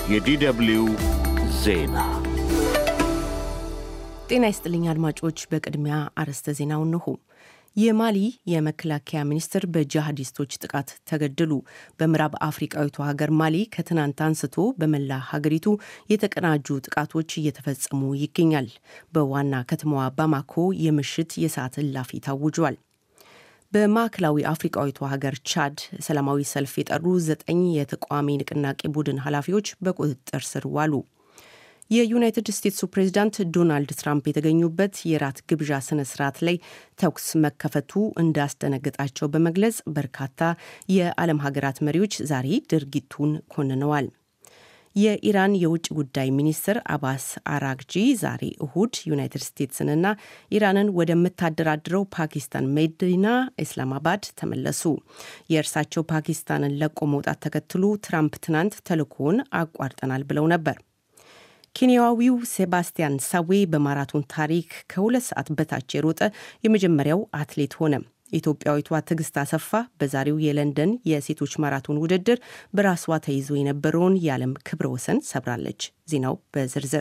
የዲደብልዩ ዜና ጤና ይስጥልኝ አድማጮች። በቅድሚያ አርዕስተ ዜናው እንሆ። የማሊ የመከላከያ ሚኒስትር በጂሃዲስቶች ጥቃት ተገደሉ። በምዕራብ አፍሪቃዊቷ ሀገር ማሊ ከትናንት አንስቶ በመላ ሀገሪቱ የተቀናጁ ጥቃቶች እየተፈጸሙ ይገኛል። በዋና ከተማዋ ባማኮ የምሽት የሰዓት እላፊ ታውጇል። በማዕከላዊ አፍሪቃዊቷ ሀገር ቻድ ሰላማዊ ሰልፍ የጠሩ ዘጠኝ የተቃዋሚ ንቅናቄ ቡድን ኃላፊዎች በቁጥጥር ስር ዋሉ። የዩናይትድ ስቴትሱ ፕሬዚዳንት ዶናልድ ትራምፕ የተገኙበት የራት ግብዣ ስነ ስርዓት ላይ ተኩስ መከፈቱ እንዳስደነገጣቸው በመግለጽ በርካታ የዓለም ሀገራት መሪዎች ዛሬ ድርጊቱን ኮንነዋል። የኢራን የውጭ ጉዳይ ሚኒስትር አባስ አራግጂ ዛሬ እሁድ ዩናይትድ ስቴትስንና ኢራንን ወደምታደራድረው ፓኪስታን መዲና ኢስላማባድ ተመለሱ። የእርሳቸው ፓኪስታንን ለቆ መውጣት ተከትሎ ትራምፕ ትናንት ተልእኮውን አቋርጠናል ብለው ነበር። ኬንያዊው ሴባስቲያን ሳዌ በማራቶን ታሪክ ከሁለት ሰዓት በታች የሮጠ የመጀመሪያው አትሌት ሆነ። ኢትዮጵያዊቷ ትዕግስት አሰፋ በዛሬው የለንደን የሴቶች ማራቶን ውድድር በራሷ ተይዞ የነበረውን የዓለም ክብረ ወሰን ሰብራለች። ዜናው በዝርዝር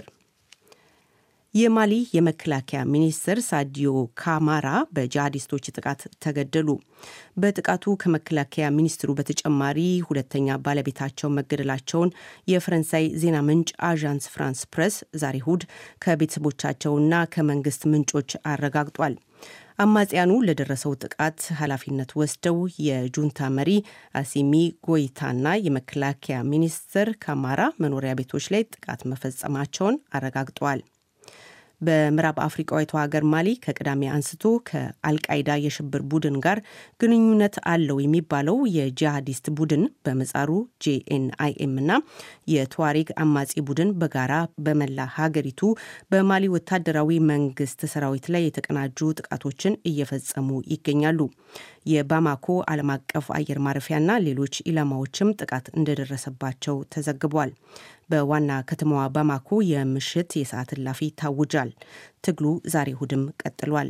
የማሊ የመከላከያ ሚኒስትር ሳዲዮ ካማራ በጂሃዲስቶች ጥቃት ተገደሉ። በጥቃቱ ከመከላከያ ሚኒስትሩ በተጨማሪ ሁለተኛ ባለቤታቸው መገደላቸውን የፈረንሳይ ዜና ምንጭ አዣንስ ፍራንስ ፕሬስ ዛሬ እሁድ ከቤተሰቦቻቸውና ከመንግስት ምንጮች አረጋግጧል። አማጽያኑ ለደረሰው ጥቃት ኃላፊነት ወስደው የጁንታ መሪ አሲሚ ጎይታና የመከላከያ ሚኒስትር ካማራ መኖሪያ ቤቶች ላይ ጥቃት መፈጸማቸውን አረጋግጠዋል። በምዕራብ አፍሪቃዊቷ ሀገር ማሊ ከቅዳሜ አንስቶ ከአልቃይዳ የሽብር ቡድን ጋር ግንኙነት አለው የሚባለው የጂሃዲስት ቡድን በመጻሩ ጄኤንአይኤም እና የቱዋሬግ አማጺ ቡድን በጋራ በመላ ሀገሪቱ በማሊ ወታደራዊ መንግስት ሰራዊት ላይ የተቀናጁ ጥቃቶችን እየፈጸሙ ይገኛሉ። የባማኮ ዓለም አቀፍ አየር ማረፊያና ሌሎች ኢላማዎችም ጥቃት እንደደረሰባቸው ተዘግቧል። በዋና ከተማዋ ባማኮ የምሽት የሰዓት እላፊ ታውጃል። ትግሉ ዛሬ እሁድም ቀጥሏል።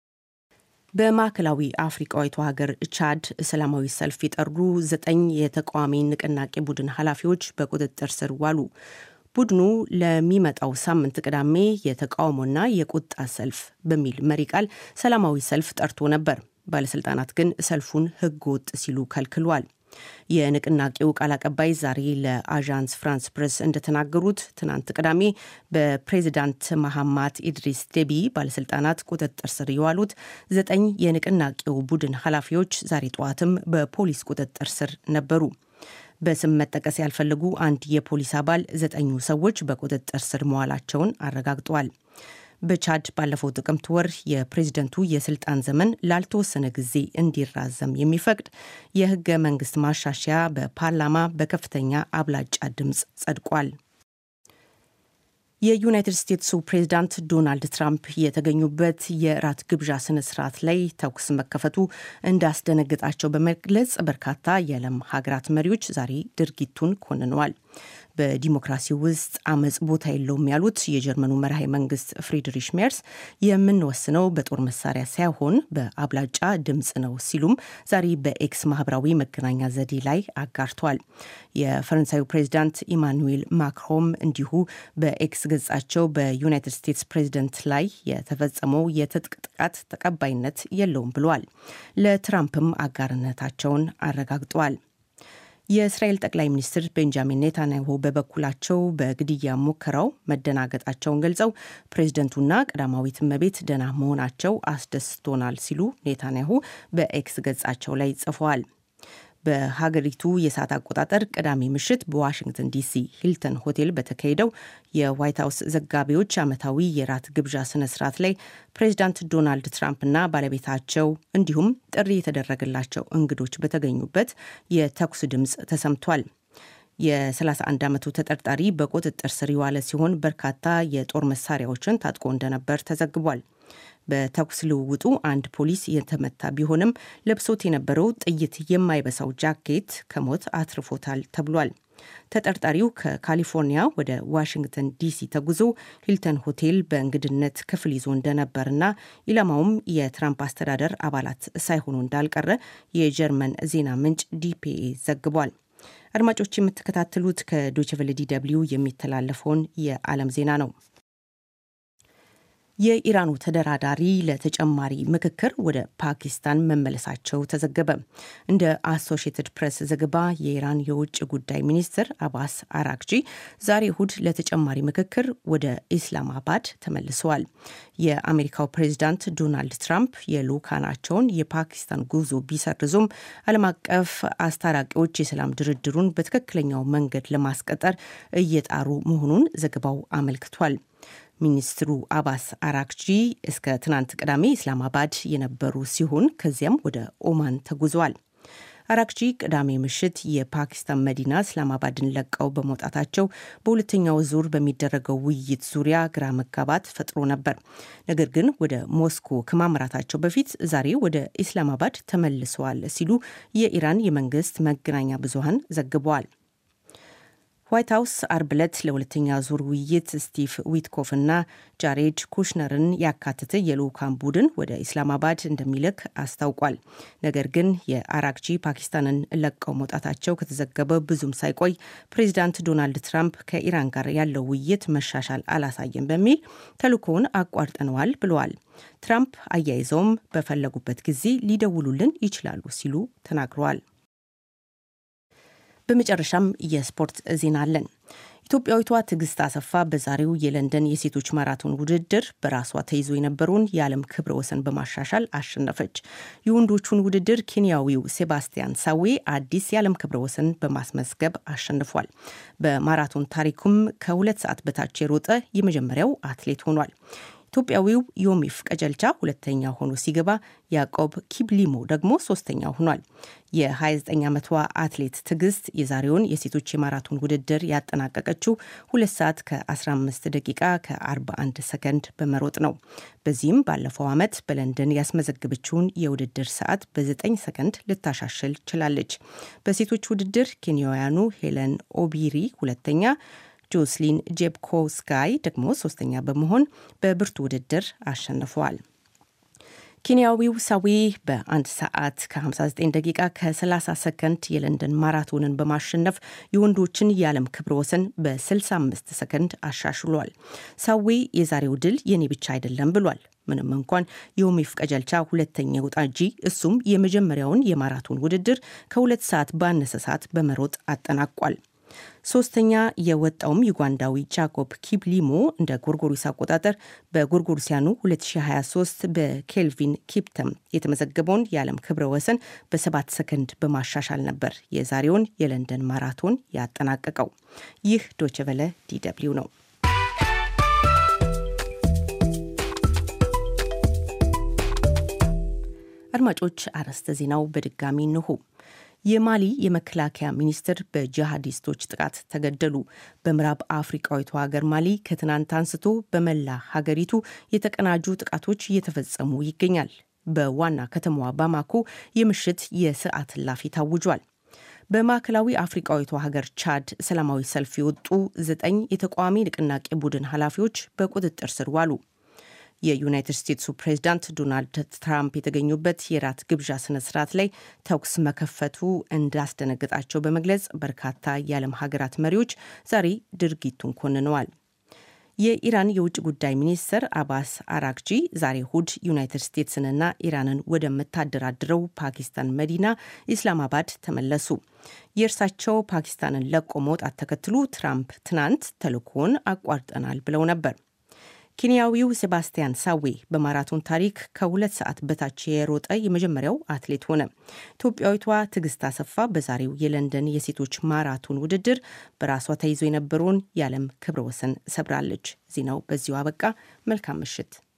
በማዕከላዊ አፍሪቃዊቷ ሀገር ቻድ ሰላማዊ ሰልፍ የጠሩ ዘጠኝ የተቃዋሚ ንቅናቄ ቡድን ኃላፊዎች በቁጥጥር ስር ዋሉ። ቡድኑ ለሚመጣው ሳምንት ቅዳሜ የተቃውሞና የቁጣ ሰልፍ በሚል መሪ ቃል ሰላማዊ ሰልፍ ጠርቶ ነበር። ባለስልጣናት ግን ሰልፉን ሕገ ወጥ ሲሉ ከልክሏል። የንቅናቄው ቃል አቀባይ ዛሬ ለአዣንስ ፍራንስ ፕሬስ እንደተናገሩት ትናንት ቅዳሜ በፕሬዚዳንት መሐማት ኢድሪስ ዴቢ ባለስልጣናት ቁጥጥር ስር የዋሉት ዘጠኝ የንቅናቄው ቡድን ኃላፊዎች ዛሬ ጠዋትም በፖሊስ ቁጥጥር ስር ነበሩ። በስም መጠቀስ ያልፈለጉ አንድ የፖሊስ አባል ዘጠኙ ሰዎች በቁጥጥር ስር መዋላቸውን አረጋግጠዋል። በቻድ ባለፈው ጥቅምት ወር የፕሬዝደንቱ የስልጣን ዘመን ላልተወሰነ ጊዜ እንዲራዘም የሚፈቅድ የህገ መንግስት ማሻሻያ በፓርላማ በከፍተኛ አብላጫ ድምፅ ጸድቋል። የዩናይትድ ስቴትሱ ፕሬዝዳንት ዶናልድ ትራምፕ የተገኙበት የራት ግብዣ ስነ ስርዓት ላይ ተኩስ መከፈቱ እንዳስደነግጣቸው በመግለጽ በርካታ የዓለም ሀገራት መሪዎች ዛሬ ድርጊቱን ኮንነዋል። በዲሞክራሲ ውስጥ አመፅ ቦታ የለውም ያሉት የጀርመኑ መራሄ መንግስት ፍሪድሪሽ ሜርስ የምንወስነው በጦር መሳሪያ ሳይሆን በአብላጫ ድምፅ ነው ሲሉም ዛሬ በኤክስ ማህበራዊ መገናኛ ዘዴ ላይ አጋርተዋል። የፈረንሳዩ ፕሬዚዳንት ኢማኑዌል ማክሮን እንዲሁ በኤክስ ገጻቸው በዩናይትድ ስቴትስ ፕሬዚደንት ላይ የተፈጸመው የትጥቅ ጥቃት ተቀባይነት የለውም ብለዋል። ለትራምፕም አጋርነታቸውን አረጋግጠዋል። የእስራኤል ጠቅላይ ሚኒስትር ቤንጃሚን ኔታንያሁ በበኩላቸው በግድያ ሙከራው መደናገጣቸውን ገልጸው ፕሬዝደንቱና ቀዳማዊት እመቤት ደህና መሆናቸው አስደስቶናል ሲሉ ኔታንያሁ በኤክስ ገጻቸው ላይ ጽፈዋል። በሀገሪቱ የሰዓት አቆጣጠር ቅዳሜ ምሽት በዋሽንግተን ዲሲ ሂልተን ሆቴል በተካሄደው የዋይት ሀውስ ዘጋቢዎች ዓመታዊ የራት ግብዣ ስነ ስርዓት ላይ ፕሬዚዳንት ዶናልድ ትራምፕና ባለቤታቸው እንዲሁም ጥሪ የተደረገላቸው እንግዶች በተገኙበት የተኩስ ድምፅ ተሰምቷል። የ31 ዓመቱ ተጠርጣሪ በቁጥጥር ስር የዋለ ሲሆን በርካታ የጦር መሳሪያዎችን ታጥቆ እንደነበር ተዘግቧል። በተኩስ ልውውጡ አንድ ፖሊስ የተመታ ቢሆንም ለብሶት የነበረው ጥይት የማይበሳው ጃኬት ከሞት አትርፎታል ተብሏል። ተጠርጣሪው ከካሊፎርኒያ ወደ ዋሽንግተን ዲሲ ተጉዞ ሂልተን ሆቴል በእንግድነት ክፍል ይዞ እንደነበርና ኢላማውም የትራምፕ አስተዳደር አባላት ሳይሆኑ እንዳልቀረ የጀርመን ዜና ምንጭ ዲፒኤ ዘግቧል። አድማጮች የምትከታተሉት ከዶችቨለ ዲ ደብልዩ የሚተላለፈውን የዓለም ዜና ነው። የኢራኑ ተደራዳሪ ለተጨማሪ ምክክር ወደ ፓኪስታን መመለሳቸው ተዘገበ። እንደ አሶሺየትድ ፕሬስ ዘገባ የኢራን የውጭ ጉዳይ ሚኒስትር አባስ አራክጂ ዛሬ እሁድ ለተጨማሪ ምክክር ወደ ኢስላማባድ ተመልሰዋል። የአሜሪካው ፕሬዚዳንት ዶናልድ ትራምፕ የልዑካናቸውን የፓኪስታን ጉዞ ቢሰርዙም ዓለም አቀፍ አስታራቂዎች የሰላም ድርድሩን በትክክለኛው መንገድ ለማስቀጠር እየጣሩ መሆኑን ዘገባው አመልክቷል። ሚኒስትሩ አባስ አራክጂ እስከ ትናንት ቅዳሜ ኢስላማባድ የነበሩ ሲሆን ከዚያም ወደ ኦማን ተጉዘዋል። አራክጂ ቅዳሜ ምሽት የፓኪስታን መዲና እስላማባድን ለቀው በመውጣታቸው በሁለተኛው ዙር በሚደረገው ውይይት ዙሪያ ግራ መጋባት ፈጥሮ ነበር። ነገር ግን ወደ ሞስኮ ከማምራታቸው በፊት ዛሬ ወደ ኢስላማባድ ተመልሰዋል ሲሉ የኢራን የመንግስት መገናኛ ብዙሃን ዘግበዋል። ዋይት ሀውስ አርብ ዕለት ለሁለተኛ ዙር ውይይት ስቲቭ ዊትኮፍ እና ጃሬድ ኩሽነርን ያካተተ የልዑካን ቡድን ወደ ኢስላማባድ እንደሚልክ አስታውቋል። ነገር ግን የአራክጂ ፓኪስታንን ለቀው መውጣታቸው ከተዘገበ ብዙም ሳይቆይ ፕሬዚዳንት ዶናልድ ትራምፕ ከኢራን ጋር ያለው ውይይት መሻሻል አላሳየም በሚል ተልእኮውን አቋርጠነዋል ብለዋል። ትራምፕ አያይዘውም በፈለጉበት ጊዜ ሊደውሉልን ይችላሉ ሲሉ ተናግረዋል። በመጨረሻም የስፖርት ዜና አለን። ኢትዮጵያዊቷ ትዕግስት አሰፋ በዛሬው የለንደን የሴቶች ማራቶን ውድድር በራሷ ተይዞ የነበረውን የዓለም ክብረ ወሰን በማሻሻል አሸነፈች። የወንዶቹን ውድድር ኬንያዊው ሴባስቲያን ሳዌ አዲስ የዓለም ክብረ ወሰን በማስመዝገብ አሸንፏል። በማራቶን ታሪኩም ከሁለት ሰዓት በታች የሮጠ የመጀመሪያው አትሌት ሆኗል። ኢትዮጵያዊው ዮሚፍ ቀጀልቻ ሁለተኛ ሆኖ ሲገባ ያዕቆብ ኪብሊሞ ደግሞ ሶስተኛ ሆኗል። የ29 ዓመቷ አትሌት ትዕግስት የዛሬውን የሴቶች የማራቶን ውድድር ያጠናቀቀችው ሁለት ሰዓት ከ15 ደቂቃ ከ41 ሰከንድ በመሮጥ ነው። በዚህም ባለፈው ዓመት በለንደን ያስመዘገበችውን የውድድር ሰዓት በ9 ሰከንድ ልታሻሽል ችላለች። በሴቶች ውድድር ኬንያውያኑ ሄለን ኦቢሪ ሁለተኛ ጆስሊን ጄብኮስካይ ደግሞ ሶስተኛ በመሆን በብርቱ ውድድር አሸንፈዋል። ኬንያዊው ሳዌ በአንድ ሰዓት ከ59 ደቂቃ ከ30 ሰከንድ የለንደን ማራቶንን በማሸነፍ የወንዶችን የዓለም ክብረ ወሰን በ65 ሰከንድ አሻሽሏል። ሳዌ የዛሬው ድል የኔ ብቻ አይደለም ብሏል። ምንም እንኳን የዮሚፍ ቀጀልቻ ሁለተኛ ውጣ እንጂ እሱም የመጀመሪያውን የማራቶን ውድድር ከሁለት ሰዓት ባነሰ ሰዓት በመሮጥ አጠናቋል። ሶስተኛ የወጣውም ዩጋንዳዊ ጃኮብ ኪፕሊሞ እንደ ጎርጎሪስ አቆጣጠር በጎርጎሪሲያኑ 2023 በኬልቪን ኪፕተም የተመዘገበውን የዓለም ክብረ ወሰን በሰባት ሰከንድ በማሻሻል ነበር የዛሬውን የለንደን ማራቶን ያጠናቀቀው። ይህ ዶችቨለ ዲደብሊው ነው። አድማጮች አርዕስተ ዜናው በድጋሚ እንሆ። የማሊ የመከላከያ ሚኒስትር በጂሃዲስቶች ጥቃት ተገደሉ። በምዕራብ አፍሪቃዊቷ ሀገር ማሊ ከትናንት አንስቶ በመላ ሀገሪቱ የተቀናጁ ጥቃቶች እየተፈጸሙ ይገኛል። በዋና ከተማዋ ባማኮ የምሽት የሰዓት እላፊ ታውጇል። በማዕከላዊ አፍሪቃዊቷ ሀገር ቻድ ሰላማዊ ሰልፍ የወጡ ዘጠኝ የተቃዋሚ ንቅናቄ ቡድን ኃላፊዎች በቁጥጥር ስር ዋሉ። የዩናይትድ ስቴትሱ ፕሬዚዳንት ዶናልድ ትራምፕ የተገኙበት የራት ግብዣ ስነ ስርዓት ላይ ተኩስ መከፈቱ እንዳስደነገጣቸው በመግለጽ በርካታ የዓለም ሀገራት መሪዎች ዛሬ ድርጊቱን ኮንነዋል። የኢራን የውጭ ጉዳይ ሚኒስትር አባስ አራክጂ ዛሬ እሁድ ዩናይትድ ስቴትስንና ኢራንን ወደምታደራድረው ፓኪስታን መዲና ኢስላማባድ ተመለሱ። የእርሳቸው ፓኪስታንን ለቆ መውጣት ተከትሎ ትራምፕ ትናንት ተልእኮውን አቋርጠናል ብለው ነበር። ኬንያዊው ሴባስቲያን ሳዌ በማራቶን ታሪክ ከሁለት ሰዓት በታች የሮጠ የመጀመሪያው አትሌት ሆነ። ኢትዮጵያዊቷ ትዕግስት አሰፋ በዛሬው የለንደን የሴቶች ማራቶን ውድድር በራሷ ተይዞ የነበረውን የዓለም ክብረ ወሰን ሰብራለች። ዜናው በዚሁ አበቃ። መልካም ምሽት።